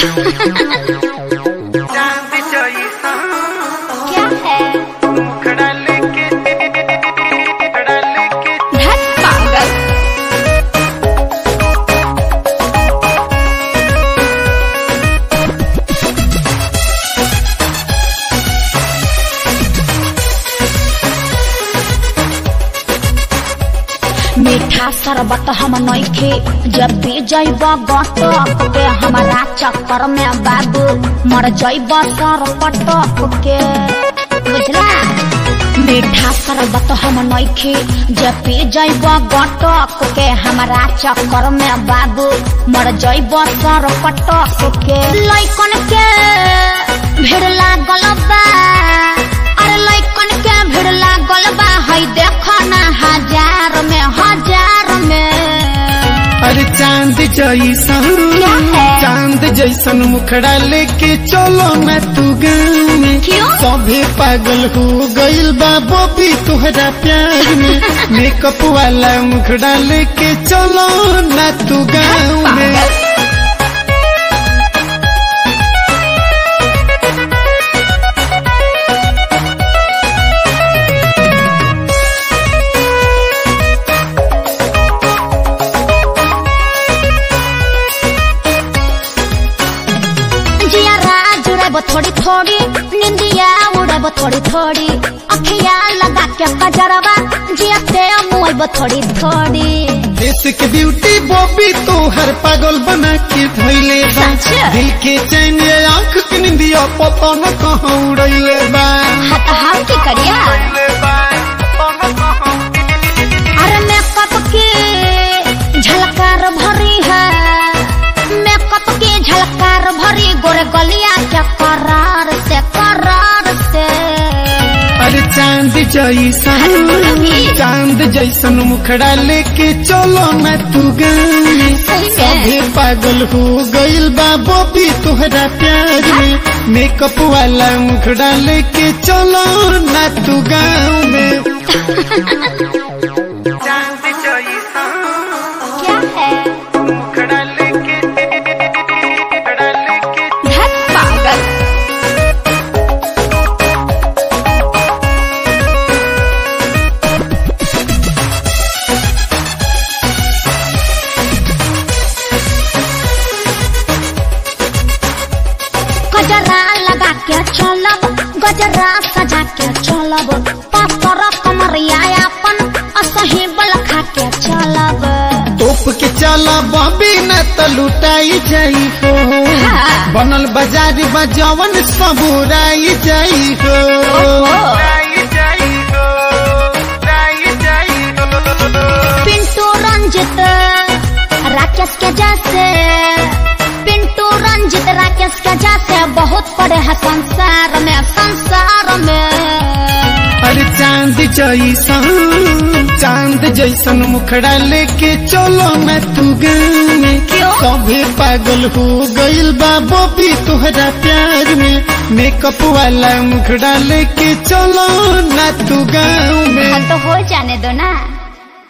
चांद जैसा क्या है मुखड़ा लेके मुखड़ा लेके धत पागल मीठा शरबत हम नइखे जब भी जैब गटक के हमारा चक्कर में बाबू मर जैब सर पटक के बुझला मीठा शरबत हम नइखे जब पी जैब गटक के हमारा चक्कर में बाबू मर जैब सर पटक के लइकन के भीड़ लागल बा अरे लइकन के भीड़ लागल बा हई देख ना हजार में हजार में अरे चांद जैसन क्या है? चांद जैसन मुखड़ा लेके चलो मैं तू गाँव में क्यों? सभे पागल हो गइल बा बॉबी तुहरा प्यार में मेकअप वाला मुखड़ा लेके चलो ना तू गाँव में जिया राज उड़ेब थोड़ी थोड़ी निंदिया उड़ेब थोड़ी थोड़ी अखिया लगा के कजरवा जिया ते मुएब थोड़ी थोड़ी देश के ब्यूटी बॉबी तो हर पागल बना के धैले बा सच? दिल के चैन ये आँख के निंदिया पता न कहाँ उड़ैले बा हत हाथ की करिया ले बाय कहाँ कहाँ अरे मेकअप की झलकार भरी है मेकअप की झलकार भरी गोरे गलिया के करार से करार से अरे चांद जैसन चांद जैसन मुखड़ा लेके चलो मैं तू गाँव में सही में। सभे पागल हो गइल बा बॉबी तुहरा प्यार में मेकअप वाला मुखड़ा लेके चलो ना तू गाँव में चांद जैसा क्या है मुखड़ा लेके मुखड़ा लेके धत पागल गजरा लगा के चलब गजरा सजा के चलब पातर कमरिया अपन असही बल खा के चलब तोप के चला बॉबी न त लुटाई जाई हो हाँ। बनल बाजारी बजवन सबुराई जाई हो राई जाई हो राई जाई हो पिंटू रंजित राकेश के जैसे पिंटू रंजित राकेश के जैसे बहुत पड़े हैं संसार में संसार में अरे चांद जैसन चांद जैसन मुखड़ा लेके चलो मैं तू गाँव में क्यों? सभे पागल हो गइल बा बॉबी तुहरा प्यार में मेकअप वाला मुखड़ा लेके चलो ना तू गाँव में हाँ तो हो जाने दो ना